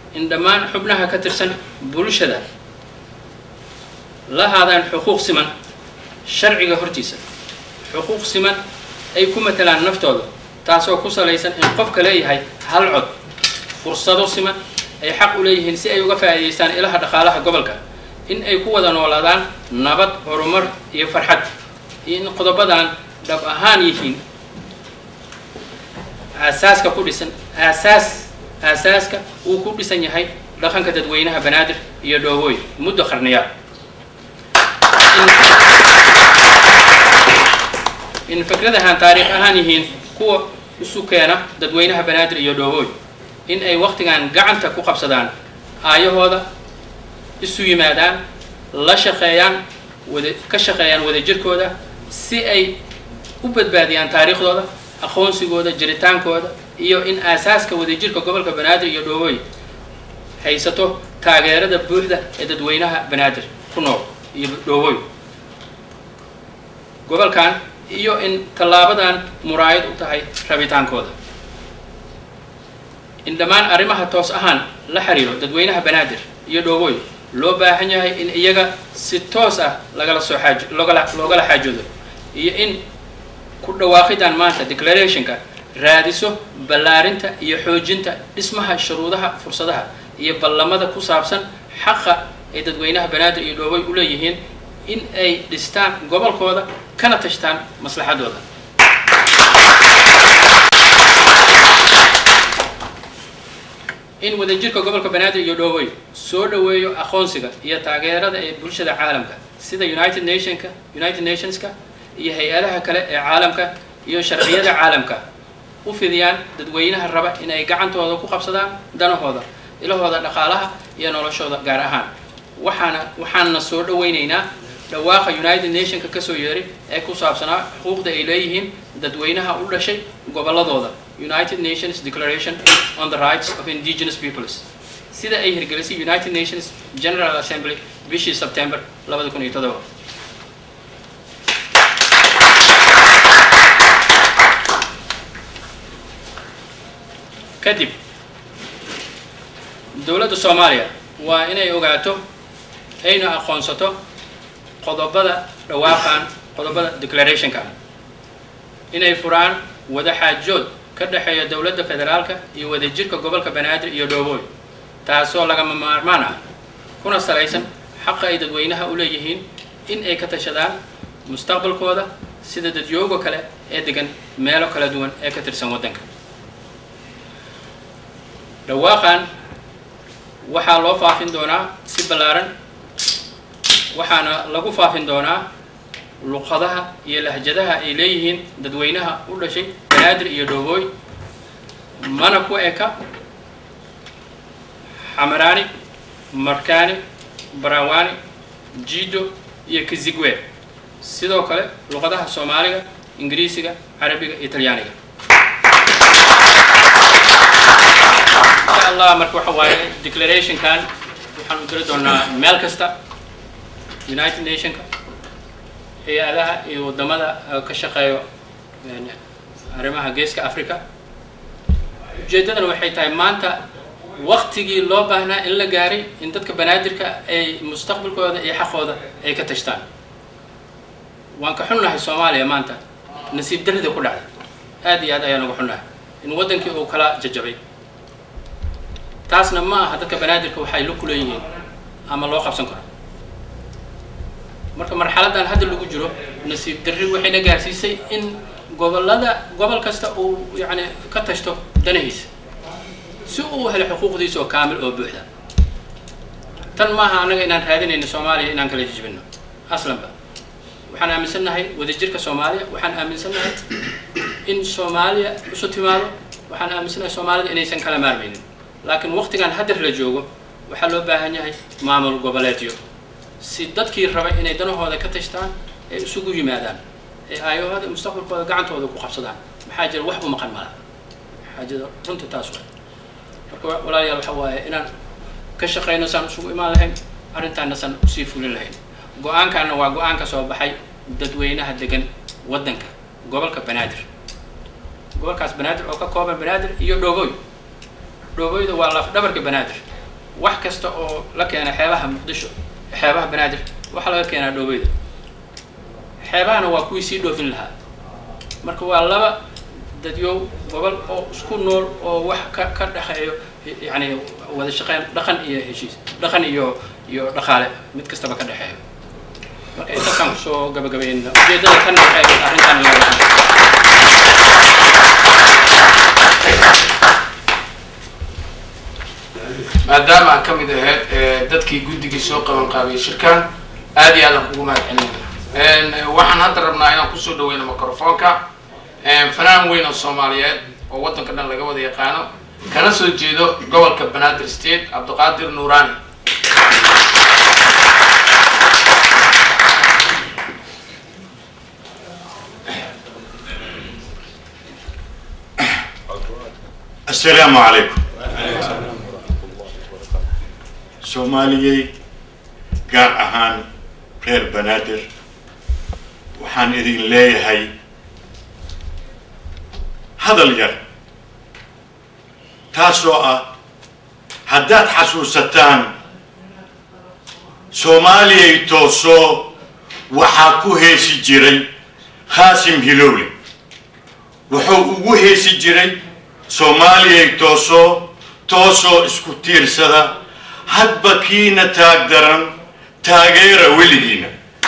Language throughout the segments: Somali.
in dhammaan xubnaha ka tirsan bulshada la haadaan xuquuq siman sharciga hortiisa xuquuq siman ay ku matalaan naftooda taasoo ku salaysan in qofka leeyahay hal cod fursado siman ay xaq u leeyihiin si ay uga faa'iidaystaan ilaha dhaqaalaha gobolka in ay ku wada noolaadaan nabad horumar iyo farxad iyo in qodobadan dhab ahaan yihiin aasaaska ku dhisan aasaas aasaaska uu ku dhisan yahay dhaqanka dadweynaha banaadir iyo dhoobooy muddo qarniyaal in fikradahan taariikh ahaan yihiin kuwa isu keena dadweynaha banaadir iyo dhoobooy in ay waktigan gacanta ku qabsadaan aayahooda isu yimaadaan la shaqeeyaan wada ka shaqeeyaan wadajirkooda si ay u badbaadiyaan taariikhdooda aqoonsigooda jiritaankooda iyo in aasaaska wadajirka gobolka banaadir iyo dhoobooy haysato taageerada buuxda ee dadweynaha banaadir ku nool iyo dhoobooy gobolkan iyo in tallaabadan muraayad u tahay rabitaankooda in dhammaan arrimaha toos ahaan la xiriiro dadweynaha banaadir iyo dhoobooy loo baahan yahay in iyaga si toos ah lagala soo xaaj loogala loogala xaajoodo iyo in ku dhawaaqidan maanta declarationka raadiso ballaarinta iyo xoojinta dhismaha shuruudaha fursadaha iyo ballamada ku saabsan xaqa ay dadweynaha banaadir iyo dhoobay u leeyihiin in ay dhistaan gobolkooda kana tashtaan maslaxadooda in wadajirka gobolka banaadir iyo dhoobay soo dhoweeyo aqoonsiga iyo taageerada ee bulshada caalamka sida united nationka united nationska iyo hay-adaha kale ee caalamka iyo sharciyada caalamka u fidiyaan dadweynaha raba in ay gacantooda ku qabsadaan danahooda ilahooda dhaqaalaha iyo noloshooda gaar ahaan waxaana waxaanna soo dhaweyneynaa dhawaaqa united nationka kasoo yeeray ee ku saabsanaa xuquuqda ay leeyihiin dadweynaha u dhashay gobolladooda united nations declaration on the rights of indigenous peoples sida ay hirgelisay united nations general assembly bishii september labada kun iyo todoba kadib dowladda soomaaliya waa inay ogaato ayna aqoonsato qodobada dhawaaqan qodobada declarationka inay furaan wada xaajood ka dhexeeya dowladda federaalka iyo wadajirka gobolka banaadir iyo dhoobooy taasoo lagama maarmaan ah kuna salaysan xaqa ay dadweynaha u leeyihiin in ay ka tashadaan mustaqbalkooda sida dadyooga kale ee degan meelo kala duwan ee ka tirsan waddanka dhawaaqan waxaa loo faafin doonaa si ballaaran waxaana lagu faafin doonaa luqadaha iyo lahjadaha ay leeyihiin dadweynaha u dhashay banaadir iyo dhoobooy mana ku eka xamaraani markaani barawaani jido iyo kizigwe sidoo kale luqadaha soomaaliga ingiriisiga carabiga iyo talyaaniga insha allah marka waxa waaye declarationkan waxaan u diri doonaa meel kasta united nationka hay-adaha iyo waddamada ka shaqeeyo arrimaha geeska africa ujeeddadana waxay tahay maanta waktigii loo baahnaa in la gaaray in dadka banaadirka ay mustaqbalkooda iyo xaqooda ay ka tashtaan waan ka xunnahay soomaaliya maanta nasiib darrida ku dhacday aad iyo aad ayaan uga xunnahay in waddankii uu kala jajabay taasna ma aha dadka banaadirka waxay la kuleeyihiin ama loo qabsan karo marka marxaladan hadda lagu jiro nasiib darri waxayna gaarsiisay in gobolada gobol kasta uu yani ka tashto danahiisa si uu helo xuquuqdiisa oo kaamil oo buuxda tan maaha annaga inaan raadinayno soomaaliya inaan kala jijibino aslanba waxaan aaminsannahay wadajirka soomaaliya waxaan aaminsannahay in soomaaliya isu timaado waxaan aaminsannahay soomaalida inaysan kala maarmaynin laakiin waqtigan haddar la joogo waxaa loo baahan yahay maamul goboleedyo si dadkii raba inay danahooda ka tashtaan ay isugu yimaadaan ee aayahooda mustaqbalkooda gacantooda ku qabsadaan maxaa jira wax u maqan mala maxaa jira runta taas waay marka walaalayaal waxa waaye inaan ka shaqayno saan isugu imaan lahayn arrintaana san usii fulin lahayn go-aankaana waa go-aan ka soo baxay dadweynaha degan waddanka gobolka banaadir gobolkaas banaadir oo ka kooban banaadir iyo dhoobooy dhoobooyda waa laf dhabarka banaadir wax kasta oo la keena xeebaha muqdisho xeebaha banaadir waxaa laga keenaa dhoobeyda xeebahana waa kuwii sii dhoofin lahaa marka waa laba dadyow gobol oo isku nool oo wax ka ka dhexeeyo yani wada shaqeyn dhaqan iyo heshiis dhaqan iyo iyo dhaqaale mid kastaba ka dhexeeyo marka intaasaan kusoo gabagabayna ujeedada tan waxay ahayd arrintan laga maadaama aan ka mid ahayd dadkii guddigii soo qaban qaabiyay shirkan aad iyo aad aan kugu mahad celinayna waxaan hadda rabnaa inaan kusoo dhaweyno microfoonka fanaan weyn oo soomaaliyeed oo waddanka dhan laga wada yaqaano kana soo jeedo gobolka banaadir state cabdiqaadir nuurani السلام عليكم soomaaliyey gaar ahaan reer banaadir waxaan idin leeyahay hadal yar taasoo ah haddaad xasuusataan soomaaliyay toosoo waxaa ku heesi jiray khaasim hilowle wuxuu ugu heesi jiray soomaaliyay toosoo toosoo isku tiirsada hadba kiina taag daran taageera weligiina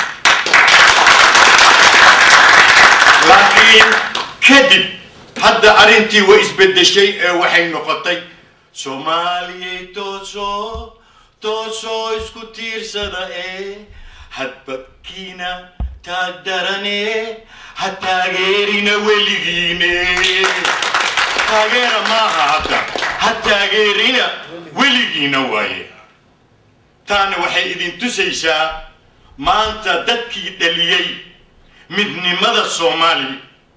laakiin kadib hadda arrintii way isbeddeshay ee waxay noqotay soomaaliyay toosoo toosoo isku tiirsada ee hadba kiina taag darane ha taageerina weligiine taageera maaha hadda ha taageerina weligiina waaye taana waxay idin tusaysaa maanta dadkii dhaliyey midnimada soomaaliya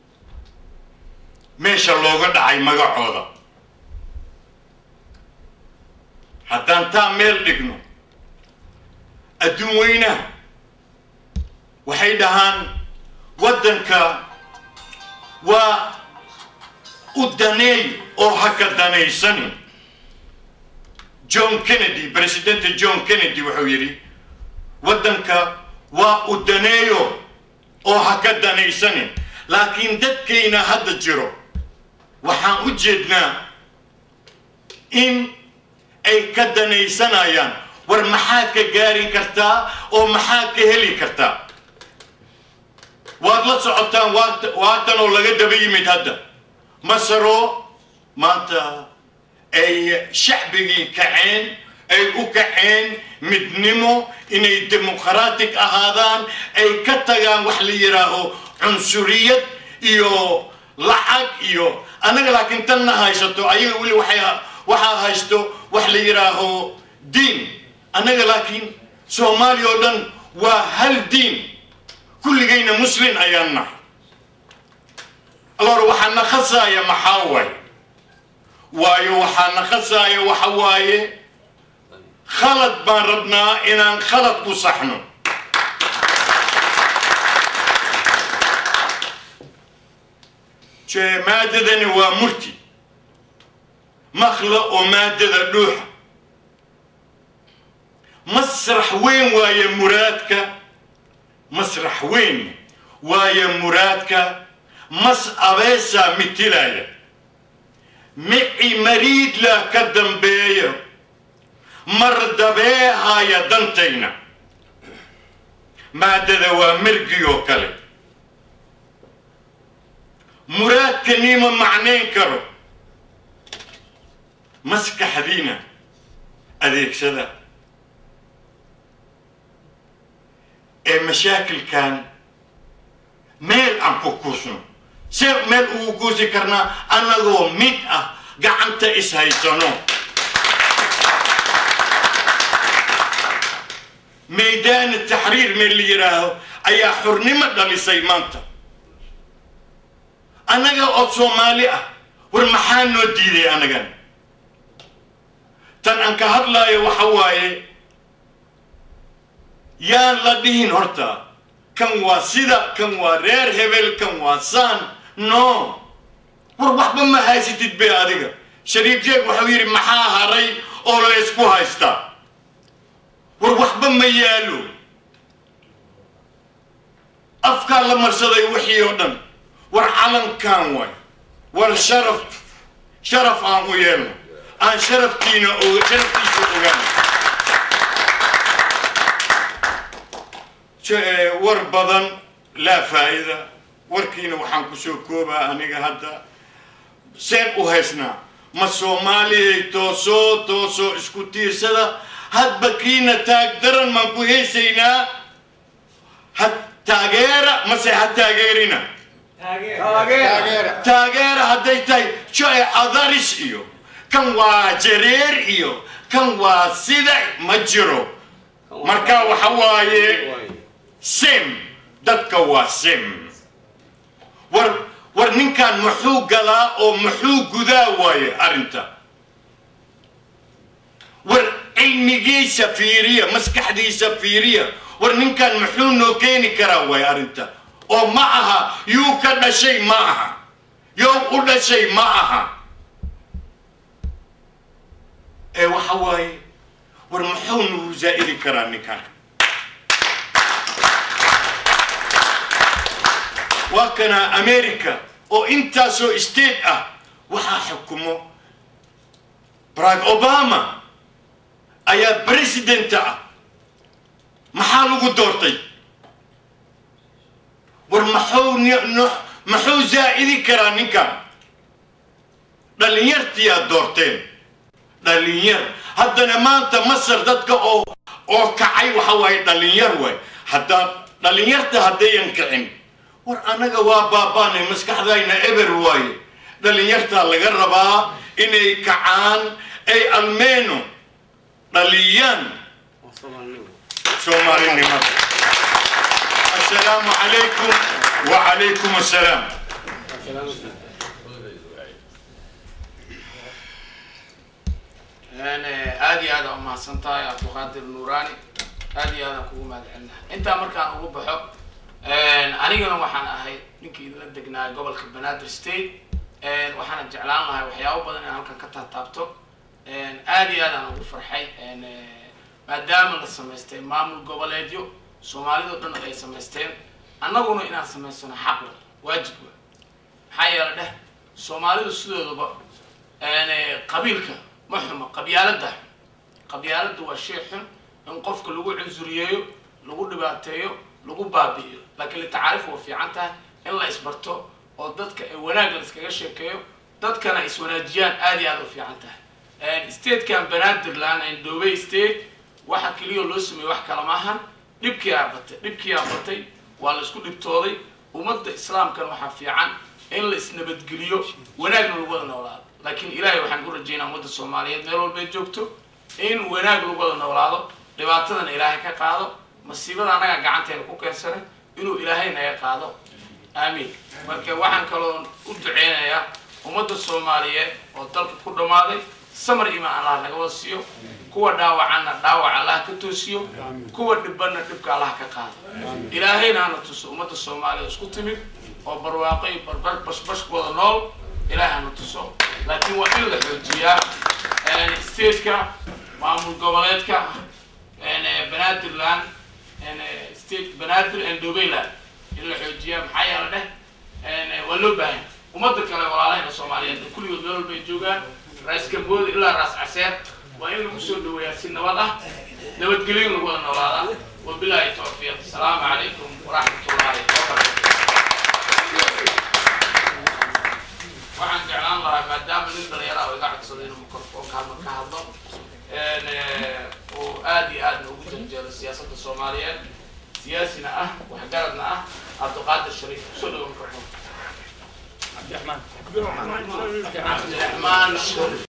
meesha looga dhacay magacooda haddaan taa meel dhigno adduun weynaha waxay dhahaan waddanka waa u daneey oo ha ka danaysanin john kennedy presidenta john kennedy wuxuu yidhi waddanka waa u daneeyo oo ha ka danaysanin laakiin dadkayna hadda jiro waxaan u jeednaa in ay ka danaysanayaan war maxaad ka gaari kartaa oo maxaad ka heli kartaa waad la socotaan waatan oo laga daba yimid hadda masaro maanta ay shacbigii kaceen ay u kaceen midnimo inay dimuqraatic ahaadaan ay ka tagaan wax la yidhaaho cunsuriyad iyo lacag iyo annaga laakiin tanna haysato ayaga weli waxay waxaa haysto wax la yidhaaho diin annaga laakiin soomaaliya oo dhan waa hal diin kulligayna muslin ayaan nahay alor waxaa na khasaaya maxaa waaye waayo waxaa na khasaaya waxa waaye khalad baan rabnaa inaan khalad ku saxno maadadani waa murti makla oo maadada dhuuxa masrax weyn waaye muraadka masrax weyn waaye muraadka mas abeesaa mitilaya mici mariidla ka dambeeya mar dabeehaya dantayna maadada waa mergi oo kale muraadkaniima macnayn karo maskaxdiina adeegsada ee mashaakilkan meel aan ku kuusno see meel ugu kuusi karnaa annagoo mid ah gacanta ishaysano maydaan taxriir meel la yidhaaho ayaa xurnimo dhalisay maanta annaga oo soomaali ah war maxaa noo diiday annagan tan aan ka hadlaayo waxa waaye yaan la dhihin horta kan waa sida kan waa reer hebel kan waa saan no war waxba ma haysatid be adiga shariif jeeg wuxuu yidhi maxaa haray oo la ysku haystaa war waxba ma yaalo afkaa la marsaday wixii oo dhan war calankan waay war sharaf sharaf aan u yeelno aan sharaftiina o sharaftiisa ogaano war badan laa faa'ida warkiina waxaan kusoo koobaa aniga hadda seen u haysnaa ma soomaaliyay toosoo toosoo isku tiirsada hadba kiina taag daran maan ku heesaynaa ha taageera mase ha taageerina taageera hadday tahay joe adaris iyo kan waa jareer iyo kan waa sida ma jiro marka waxa waaye sem dadka waa sem war war ninkan muxuu galaa oo muxuu gudaa waaye arrinta war cilmigiisa fiiriya maskaxdiisa fiiriya war ninkan muxuu noo keeni karaa waaye arrinta oo ma aha yuu ka dhashay ma aha yow u dhashay ma aha ee waxa waaye war muxuu nagu zaa'idi karaa ninkan waa kana america oo intaasoo state ah waxaa xukumo barack obama ayaa presidenta ah maxaa lagu doortay war maxuu maxuu zaa'idi karaa ninkan dhalinyartiyaa doorteen dhalinyar haddana maanta masar dadka oo oo kacay waxa waaye dhalinyar waay haddaa dhalinyarta haddayan kicin war annaga waa baabaanay maskaxdayna eber waaye dhalinyartaa laga rabaa inay kacaan ay almeeno dhaliyaan soomaalinimada assalaamu calaykum wacalaykum assalaam aad iyo aad aa umahadsan tahay cabdiqaadir nuurani aad iyo aad aan kugu mahad celinaha intaa markaan ugu baxo anigana waxaan ahay ninkii idinla degnaa gobolka banaadir state waxaana jeclaan lahay waxyaabo badan inaan halkan ka taataabto aad iyo aad aan ugu farxay maadaama la samaystay maamul goboleedyo soomaalidao dhan ay samaysteen annaguna inaan samaysano xaq wa waajib wa maxaa yeele dheh soomaalidu sidoodaba qabiilka ma xumo qabyaalada xun qabyaalada waa shay xun in qofka lagu cunsuriyeeyo lagu dhibaateeyo lagu baabi'iyo laakiin litacaarif waa fiican tahay in la isbarto oo dadka ay wanaag la iskaga sheekeeyo dadkana ay iswanaajiyaan aad iyo aad u fiican tahay statekan banaadirland ndobey state waxa keliya loo sameeyey wax kala maahan dhibkii aa batay dhibkii aa batay waa la isku dhibtooday ummadda islaamkana waxaa fiican in la isnabadgeliyo wanaagna lagu wada noolaado laakiin ilaahay waxaan u rajaynaa ummadda soomaaliyeed meel walbay joogto in wanaag lagu wada noolaado dhibaatadana ilaahay ka qaado masiibada annaga gacanteena ku keensanay inuu ilaahay naga qaado aamiin marka waxaan kaloo u duceynayaa ummadda soomaaliyeed oo dalka ku dhammaaday samar imaan allah naga wada siiyo kuwa dhaawacanna dhaawac allah ka toosiyo kuwa dhibanna dhibka allah ka qaado ilaahayna hana tuso ummadda soomaaliya isku timid oo barwaaqo iyo barbar bashbash wada nool ilaah hana tuso laakiin waa in la xoojiyaa stateka maamul goboleedka banaadirland state banaadir and dobayland in la xoojiyaa maxaa yeele dheh waa loo baahan ummadda kale walaalahayna soomaaliyeed kulligood meel walbay joogaan raas gambooda ilaa raas caseer waa in lagu soo dhaweeyaa si nabad ah nabadgelyo lagu wada noolaadaa wabilaahi tawfiiq asalaamu calaykum waraxmat ullaahi wabarakatu waxaan jeclaan lahaa maadaama nin dhalinyara oo iga codsaday inuu microfonka halma ka hadlo oo aad iyo aadna ugu janjeero siyaasadda soomaaliyeed siyaasina ah waxgaradna ah cabdiqaadir shariif kusoo dhawo microfonka cabdiraxmaan